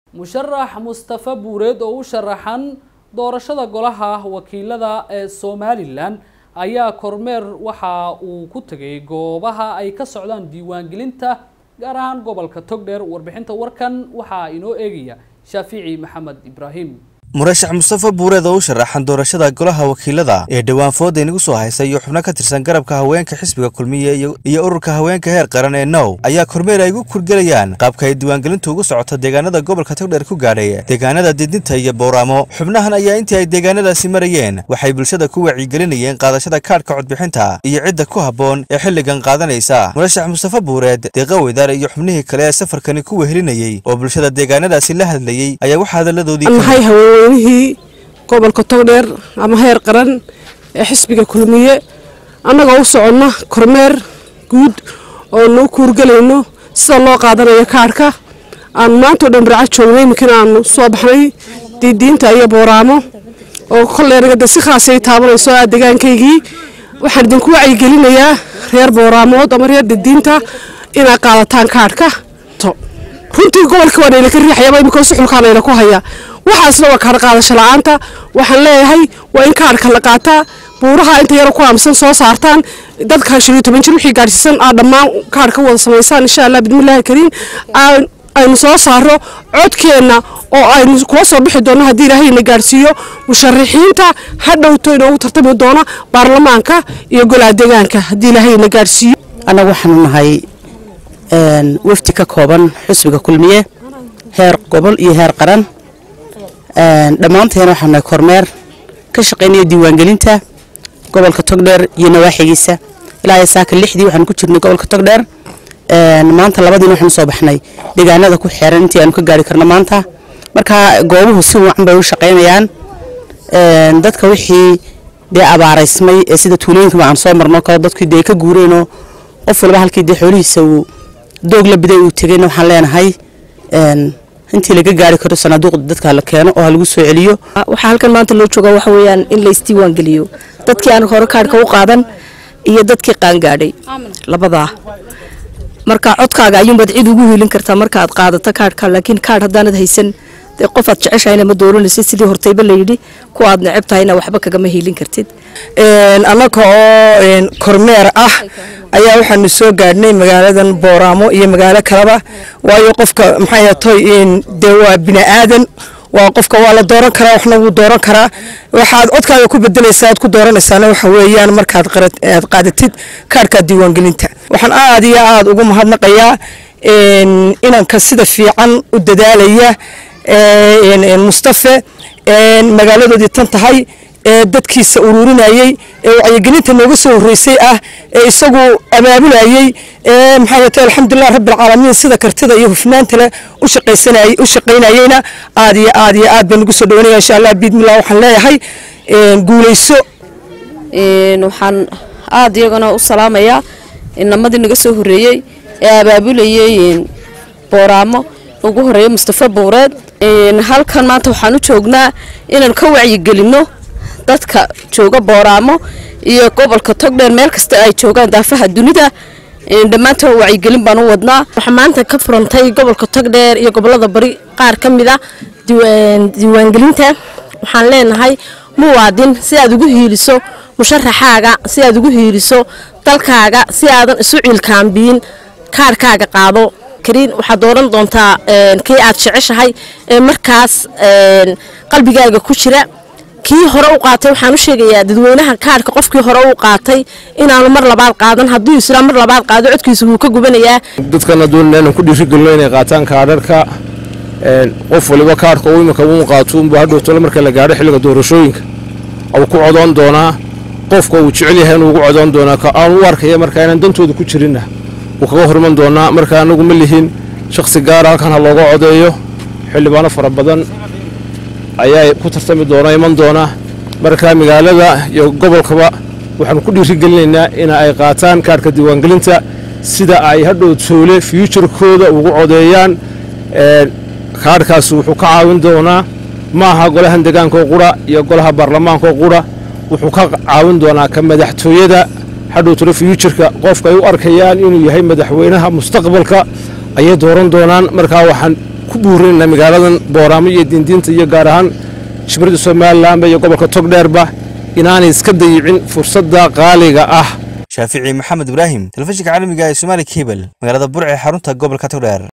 musharax mustafa buureed oo u sharaxan doorashada golaha wakiilada ee somalilan ayaa kormeer waxa uu ku tegay goobaha ay ka socdaan diiwaangelinta gaar ahaan gobolka togdheer warbixinta warkan waxaa inoo eegaya shaafici maxamed ibraahim murashax mustafa buureed oo u sharaxan doorashada golaha wakiilada ee dhowaan fooda inagu soo haysay iyo xubno ka tirsan garabka haweenka xisbiga kulmiye iyo ururka haweenka heer qaran ee now ayaa kormeer ay ugu kurgelayaan qaabka ay diiwaangelintu ugu socoto deegaanada gobolka togdheer ku gaadhay deegaanada didinta iyo bowraamo xubnahan ayaa intii ay deegaanadaasi marayeen waxay bulshada ku wacyigelinayeen qaadashada kaadhka codbixinta iyo cidda ku habboon ee xilligan qaadanaysa murashax mustafa buureed deeqa weydaar iyo xubnihii kale ee safarkani ku wehelinayey oo bulshada deegaanadaasi la hadlayey ayaa wax hadalladoodii weynihii gobolka togdheer ama heer qaran ee xisbiga kulmiye annagoo u soconna kormeer guud oo nuu kuurgelayno sida loo qaadanayo kaadhka aanu maantao dhan barca joognay iminkana aanu soo baxnay diidiinta iyo booraamo oo kolleergada si khaasay taabanayso aa degaankaygii waxaan idinku wacyigelinayaa reer booraamood ama reer didiinta inaad qaadataan kaadhka runtii gobolka waa nayla ka riixayaba iminkoo suxulkaa nayla ku haya waxaasna waa kaadh qaadasho la-aanta waxaan leeyahay waa in kaadhka la qaataa buuraha inta yaro ku aamsan soo saartaan dadka shan iyo toban jir wixii gaadhsiisan aad dhammaan kaadhka wada samaysaan insha allah bidmillahi kariim aynu soo saaro codkeenna oo aynu kula soo bixi doonno haddii ilaahayna gaadhsiiyo musharaxiinta ha dhowto inoogu tartami doona baarlamaanka iyo golaha deegaanka haddii ilaahayna gaadhsiiyo annagu waxaanu nahay wafdi ka kooban xusbiga kulmiye heer gobol iyo heer qaran dhammaanteena waxaanu nahay kormeer ka shaqaynaya diiwaangelinta gobolka togdheer iyo nawaaxigiisa ilaa saaka lixdii waxaanu ku jirnay gobolka togdheer maanta labadiina waxaanu soo baxnay deegaanada ku xeeran intii aanu ka gaari karno maanta marka goobuhu si wacan bay u shaqaynayaan dadka wixii dee abaaraysmay ee sida tuulooyinka aan soo marno kale dadkii dee ka guureenoo qof walba halkii dee xoolihiisa uu doog la biday uu tegayna waxaan leenahay intii laga gaari karo sanaaduuqda dadka la keeno oo ha lagu soo celiyo waxaa halkan maanta loo jooga waxa weeyaan in la isdiiwaan geliyo dadkii aan hore kaadhka u qaadan iyo dadkii qaangaadhay labadaa marka codkaaga ayuunbaad cid ugu hiilin kartaa markaaad qaadato kaadhka laakiin kaadh haddaanad haysan dee qofaad jeceshahayna ma dooranaysid sidii hortayba layidhi kuwa aad neceb tahayna waxba kagama hiilin kartid annaga oo kormeer ah ayaa waxaanu soo gaadhnay magaaladan booraamo iyo magaalo kaleba waayo qofka maxay toy dee waa bini aadan waa qofka waa la dooran karaa waxna wuu dooran karaa waxaad codkaaga ku bedelaysaa aad ku dooranaysaana waxa weeyaan markaad aad qaadatid kaadhka diiwaangelinta waxaan aad iyo aad ugu mahadnaqayaa inanka sida fiican u dadaalaya mustafe magaaladoodii tan tahay ee dadkiisa ururinayey ee wacyigelinta nooga soo horreysay ah ee isagu abaabulayey ee maxaa yeete alxamdulilah rabbilcaalamiin sida kartida iyo hufnaanta leh u shaqaysanayay u shaqaynayeyna aad iyo aad iyo aad baan ugu soo dhawanaya insha allah biidmillah waxaan leeyahay guulayso waxaan aad iyagana u salaamayaa inamadii naga soo horreeyey ee abaabulayey booraamo ugu horeeya mustafa buureed halkan maanta waxaan u joognaa inaan ka wacyigelinno dadka jooga booraamo iyo gobolka togdheer meel kasta ay joogaan daafaha dunida dhammaantood wacyigelin baan u wadnaa waxaa maanta ka furantay gobolka togdheer iyo gobolada bari qaar ka mid a diiwaangelinta waxaan leenahay muwaadin si aad ugu hiiliso musharaxaaga si aad ugu hiiliso dalkaaga si aadan isu ciilkaambiyin kaarhkaaga qaado kariin waxaad dooran doontaa kii aad jeceshahay ee markaas qalbigaaga ku jira kii hore u qaatay waxaan u sheegayaa dadweynaha kaadhka qofkii hore u qaatay inaanu mar labaad qaadan hadduu isla mar labaad qaado codkiisa wuu ka gubanayaa dadkana doonina inaan ku dhiirigelino inay qaataan kaadharka qof waliba kaadhka uu imika uu qaato unbuu hadhowtole marka la gaadho xilliga doorashooyinka uu ku codoon doonaa qofka uu jecel yahay inuu ugu codoon doonaa ka aan u arkaya marka inaan dantooda ku jirinna wuu kaga horman doonaa marka anagu ma lihin shakhsi gaara halkan ha looga codeeyo xildhibaano fara badan ayaa ku tartami doona iman doona marka magaalada iyo gobolkaba waxaanu ku dhiirigelinaynaa in ay qaataan kaadhka diiwaangelinta sida ay hadhow toole fyuujarkooda ugu codeeyaan kaadhkaasi wuxuu ka caawin doonaa ma aha golahan degaankaoo qura iyo golaha baarlamaankaoo qura wuxuu ka caawin doonaa ka madaxtooyada hadhow tole fyuujarka qofka ay u arkayaan inuu yahay madaxweynaha mustaqbalka ayay dooran doonaan markaa waxaan ku buurinayna magaaladan booraamo iyo diindiinta iyo gaar ahaan jimhuriyadda somalilanba iyo gobolka togdheerba inaanay iska dayicin fursadda qaaliga ah shaafici maxamed ibraahim telefishinka caalamiga ee somaali kebel magaalada burce xarunta gobolka togdheer